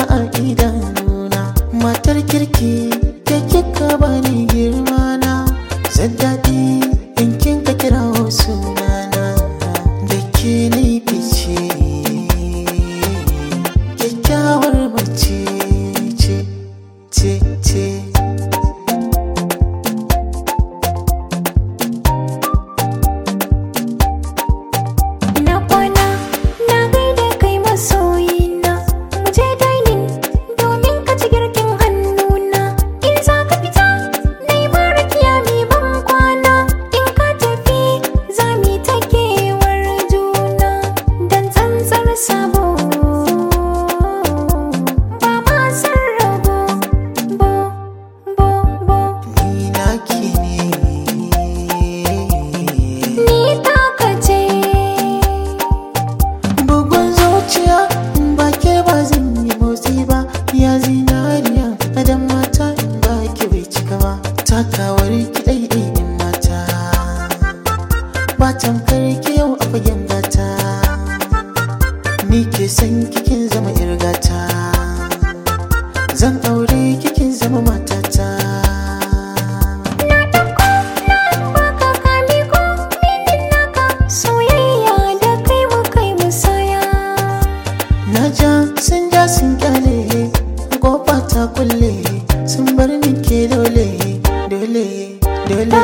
a idanuna matar kirki da kika bani girma na zan daɗi in kin ka kira sunana da ke ni fice kyakkyawar mace ce ce ce Ina kwana na gaida kai masoyina mu je dining domin ka ci girkin hannuna in za ka fita na yi marakiya mi ban kwana in ka tafi za mu yi ta kewar juna don tsantsar sabo ba ma san rabo bo bo bo ni naki ne ni taka ce bugun zuciya in ba ke ba zan yi motsi ba ya zinariya adam mata in ba ki bai cika ba takawar ki ɗaiɗai in mata ba tamkar ki yau a fagen gata ni ke san kikin zama irgata zan aure kikin zama matata baka kame ko minin naka soyayya da kai mu kai musaya Na ja sun ja sun kyale kofa ta kulle sun bar ni ke dole dole dole